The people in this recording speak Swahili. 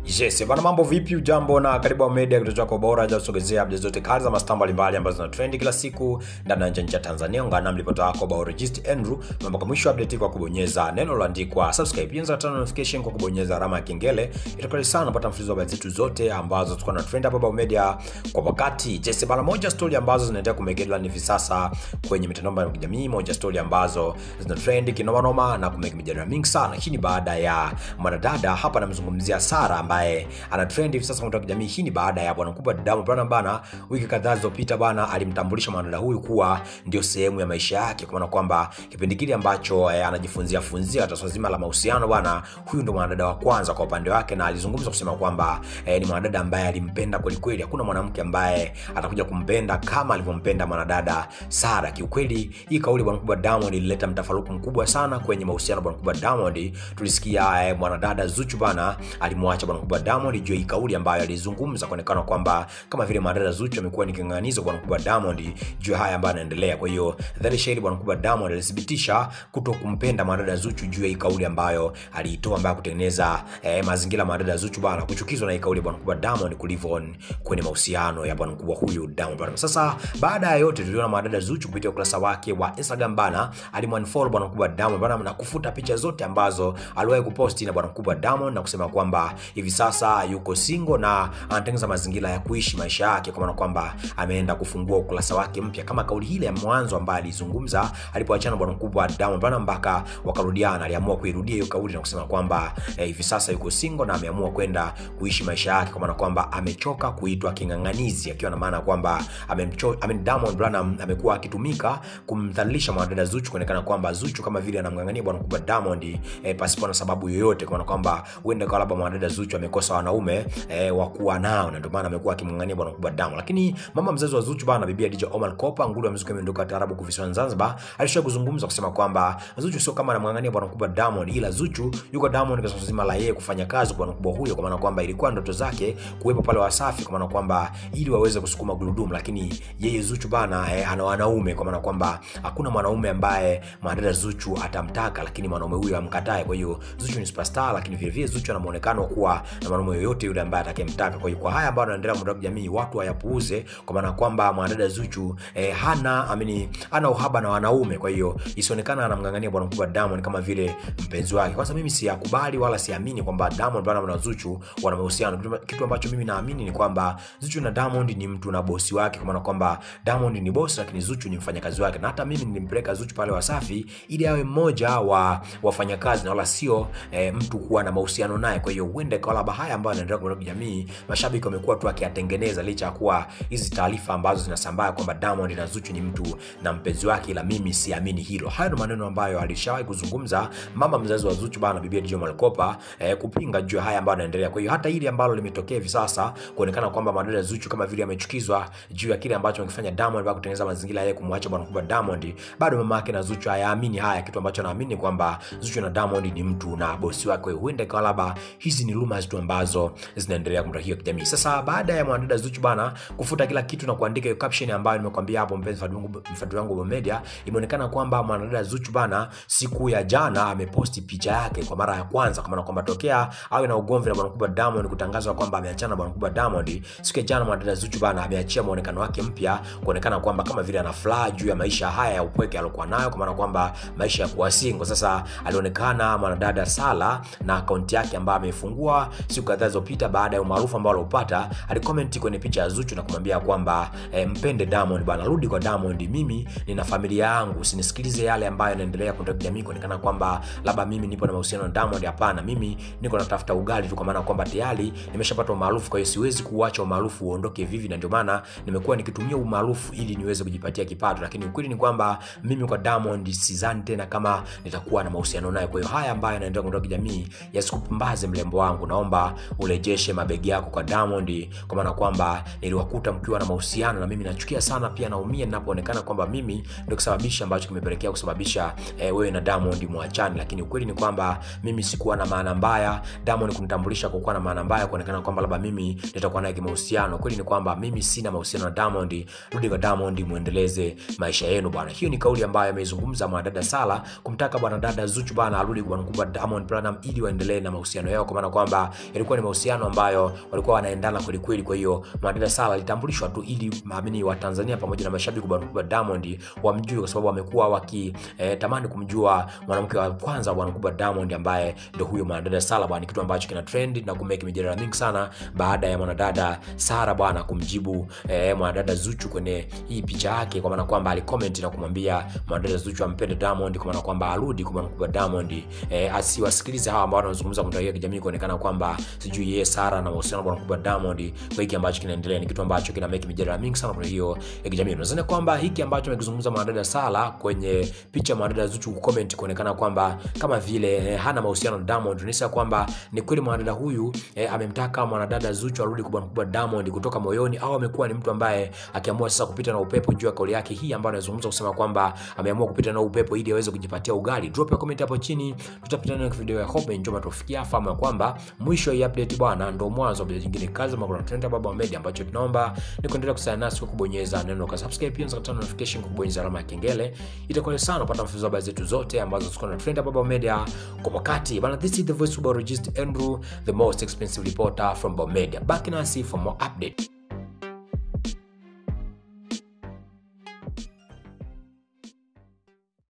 Yes, bana mambo vipi? Ujambo na karibu wa media kituo chako bora cha kusogezea updates zote kali za mastaa mbalimbali ambazo zina trend kila siku ndani na nje ya Tanzania. Ungana na mlipota wako Biologist Andrew mpaka mwisho update kwa kubonyeza neno lililoandikwa subscribe. Pia unaweza notification kwa kubonyeza alama ya kengele. Itakuwa sana kupata mfululizo wa habari zetu zote ambazo tuko na trend hapa Bao Media kwa wakati. Yes, bana moja story ambazo zinaendelea kumegelwa hivi sasa kwenye mitandao ya kijamii, moja story ambazo zina trend kinoma noma na kumeka mijadala mingi sana. Hii ni baada ya mwanadada hapa namzungumzia Sara ambaye ana trend hivi sasa kwa kijamii. Hii ni baada ya bwana mkubwa Diamond Platnumz bana, wiki kadhaa zilizopita bana, alimtambulisha mwanadada huyu kuwa ndio sehemu ya maisha yake, kwa maana kwamba kipindi kile ambacho eh, anajifunzia funzia katika swala zima la mahusiano bana, huyu ndo mwanadada wa kwanza kwa upande wake, na alizungumza kusema kwamba eh, ni mwanadada ambaye alimpenda kweli kweli. Hakuna mwanamke ambaye atakuja kumpenda kama alivyompenda mwanadada Sara. Kiukweli hii kauli bwana mkubwa Diamond ilileta mtafaruku mkubwa sana kwenye mahusiano bwana mkubwa Diamond. Tulisikia eh, mwanadada Zuchu bana alimwacha bwana mkubwa Diamond juu ya hii kauli ambayo alizungumza, kuonekana kwamba kama vile mwanadada Zuchu amekuwa ni kinganganizo bwana mkubwa Diamond juu ya haya ambayo yanaendelea. Kwa hiyo dhahiri shahiri bwana mkubwa Diamond alithibitisha kuto kumpenda mwanadada Zuchu juu ya hii kauli ambayo aliitoa, ambayo kutengeneza eh, mazingira mwanadada Zuchu bana kuchukizwa na hii kauli ya bwana mkubwa Diamond kulivyo kwenye mahusiano ya bwana mkubwa huyu Diamond bana. Sasa baada ya yote, tuliona mwanadada Zuchu kupitia ukurasa wake wa Instagram bana alimwanfollow bwana mkubwa Diamond bana na kufuta picha zote ambazo aliwahi kuposti na bwana mkubwa Diamond na kusema kwamba hivi sasa yuko single na anatengeneza mazingira ya kuishi maisha yake, kwa maana kwamba ameenda kufungua ukurasa wake mpya, kama kauli ile ya mwanzo ambayo alizungumza alipoachana bwana mkubwa Diamond bana mpaka wakarudiana. Aliamua kuirudia hiyo kauli na kusema kwamba eh, hivi sasa yuko single na ameamua kwenda kuishi maisha yake, kwa maana kwamba amechoka kuitwa king'ang'anizi, akiwa na maana kwamba amemcho I mean, Diamond Platnumz amekuwa akitumika kumdhalilisha mwanadada Zuchu, kuonekana kwamba Zuchu kama vile anamng'ang'ania bwana mkubwa Diamond eh, pasipo na sababu yoyote, kwa maana kwamba huenda kwa labda mwanadada Zuchu amekosa wanaume eh, wa kuwa nao na ndio maana amekuwa akimng'ang'ania bwana mkubwa Diamond. Lakini mama mzazi wa Zuchu bana, bibi Khadija Omar Kopa, nguli wa muziki ameondoka taarabu kuvisiwa Zanzibar, alishawahi kuzungumza kusema kwamba Zuchu sio kama anamng'ang'ania bwana mkubwa Diamond, ila Zuchu yuko Diamond kwa sababu zima la yeye kufanya kazi kwa bwana mkubwa huyo, kwa maana kwamba ilikuwa ndoto zake kuwepo pale Wasafi, kwa maana kwamba ili waweze kusukuma gurudumu, lakini yeye Zuchu bana eh, ana wanaume, kwa maana kwamba hakuna mwanaume ambaye mwanadada Zuchu atamtaka, lakini mwanaume huyo amkatae. Kwa hiyo Zuchu ni superstar, lakini vile vile Zuchu ana muonekano wa kuwa na mwanaume yoyote yule ambaye atakayemtaka. Kwa hiyo kwa haya ambayo yanaendelea mtandao wa kijamii, watu hayapuuze, kwa maana kwamba mwanadada Zuchu eh, hana amini, hana uhaba na wanaume. Kwa hiyo isionekana anamng'ang'ania bwana mkubwa Diamond kama vile mpenzi wake. Kwanza mimi siyakubali wala siamini kwamba Diamond bwana na Zuchu wana mahusiano. Kitu- Kitu ambacho mimi naamini ni kwamba Zuchu na Diamond ni mtu na bosi wake, kwa maana kwamba Diamond ni bosi, lakini Zuchu ni mfanyakazi wake, na hata mimi nilimpeleka Zuchu pale Wasafi ili awe mmoja wa wafanyakazi na wala sio eh, mtu kuwa na mahusiano naye. Kwa hiyo huenda ikawa labda haya ambayo yanaendelea kwa jamii, mashabiki wamekuwa tu akiyatengeneza, licha ya kuwa hizi taarifa ambazo zinasambaa kwamba Diamond na Zuchu ni mtu na mpenzi wake, ila mimi siamini hilo. Hayo ndio maneno ambayo alishawahi kuzungumza mama mzazi wa Zuchu bana, bibi Khadija Omar Kopa eh, kupinga juu ya haya ambayo yanaendelea. Kwa hiyo hata hili ambalo limetokea hivi sasa kuonekana kwamba madada Zuchu kama vile amechukizwa juu ya kile ambacho amekifanya Diamond baada kutengeneza mazingira yeye kumwacha bwana mkubwa Diamond, bado mama yake na Zuchu hayaamini haya, kitu ambacho anaamini kwamba Zuchu na Diamond ni mtu na bosi wake. Kwa hiyo huenda ikawa labda hizi ni rumors tu ambazo zinaendelea kumta hiyo kijamii. Sasa baada ya mwanadada Zuchu bana kufuta kila kitu na kuandika hiyo caption ambayo nimekwambia hapo, mpenzi mfuatiliaji wangu wa media, imeonekana kwamba mwanadada Zuchu bana siku ya jana ameposti picha yake kwa mara ya kwanza, kwa maana kwamba tokea awe na ugomvi na bwana mkubwa Diamond kutangazwa kwamba ameachana na bwana mkubwa Diamond, siku ya jana mwanadada Zuchu bana ameachia muonekano wake mpya, kuonekana kwamba kama vile ana furaha juu ya maisha haya ya upweke aliokuwa nayo, kwa maana kwamba maisha ya kuwa single. Sasa alionekana mwanadada Sala na akaunti yake ambayo ameifungua siku kadhaa zilizopita baada ya umaarufu ambao aliopata, alicomment kwenye picha ya Zuchu na kumwambia kwamba eh, mpende Diamond bana, rudi kwa Diamond, mimi nina familia yangu, usinisikilize yale ambayo yanaendelea kwenye jamii, kuonekana kwamba labda mimi nipo na mahusiano na Diamond. Hapana, mimi niko natafuta ugali tu, kwa maana kwamba tayari nimeshapata umaarufu, kwa hiyo siwezi kuuacha umaarufu uondoke vivi, na ndio maana nimekuwa nikitumia umaarufu ili niweze kujipatia kipato, lakini ukweli ni kwamba mimi kwa Diamond sidhani tena kama nitakuwa na mahusiano naye. Kwa hiyo haya ambayo yanaendelea kwenye kijamii yasikupumbaze mlembo wangu, naomba urejeshe mabegi yako kwa Diamond, kwa maana kwamba niliwakuta mkiwa na mahusiano na mimi nachukia sana, pia naumia ninapoonekana kwamba mimi ndio kusababisha ambacho kimepelekea kusababisha eh, wewe na Diamond muachane, lakini ukweli ni kwamba mimi sikuwa na maana mbaya Diamond kunitambulisha kwa kuwa na maana mbaya, kuonekana kwamba labda mimi nitakuwa naye kimahusiano. Kweli ni kwamba mimi sina mahusiano na Diamond. Rudi kwa Diamond, muendeleze maisha yenu bwana. Hiyo ni kauli ambayo ameizungumza mwanadada Sala kumtaka bwana dada Zuchu bwana arudi kwa mkubwa Diamond Platnumz ili waendelee na mahusiano yao, kwa maana kwamba yalikuwa ni mahusiano ambayo walikuwa wanaendana kweli kweli. Kwa hiyo mwanadada Sala alitambulishwa tu ili maamini wa Tanzania pamoja na mashabiki wa Diamond wamjue, kwa sababu wamekuwa wakitamani eh, kumjua mwanamke wa kwanza bwana mkubwa Diamond ambaye ndio huyo mwanadada Sala bwana, kitu ambacho kina trend na kumeki mijadala mingi sana baada ya mwanadada Sara bwana kumjibu eh, mwanadada Zuchu kwenye hii picha yake, kwa maana kwamba alicomment na kumwambia mwanadada Zuchu ampende Diamond, kwa maana kwamba arudi kwa mkubwa Diamond eh, asiwasikilize hawa ambao wanazungumza kwa mitandao ya kijamii kuonekana kwamba sijui yeye Sara na mahusiano bwana mkubwa Diamond. Kwa hiki ambacho kinaendelea ni kitu ambacho kina make mijadala mingi sana kwa hiyo ya kijamii. Unadhani kwamba hiki ambacho amekizungumza mwanadada Sala kwenye picha ya mwanadada Zuchu kucomment kuonekana kwamba kama vile eh, hana mahusiano na Diamond, ni kwamba ni kweli mwanadada huyu eh, amemtaka mwanadada Zuchu arudi kwa mkubwa Diamond kutoka moyoni, au amekuwa ni mtu ambaye akiamua sasa kupita na upepo juu ya kauli yake hii ambayo anazungumza kusema kwamba ameamua kupita na upepo ili aweze kujipatia ugali. Drop ya comment hapo chini, tutapita na video ya Hope njoma tufikia fahamu kwamba mwisho hii update bwana ndio mwanzo wa nyingine kazi makuna trend Baba Media, ambacho tunaomba ni kuendelea kusana nasi kwa kubonyeza neno kwa subscribe, pia unaweza notification kwa kubonyeza alama ya kengele. Itakuwa sana kupata mfululizo wa habari zetu zote ambazo ziko na trend Baba Media kwa wakati bana. This is the voice of Barogist Andrew, the most expensive reporter from Baba Media. Back nasi for more update.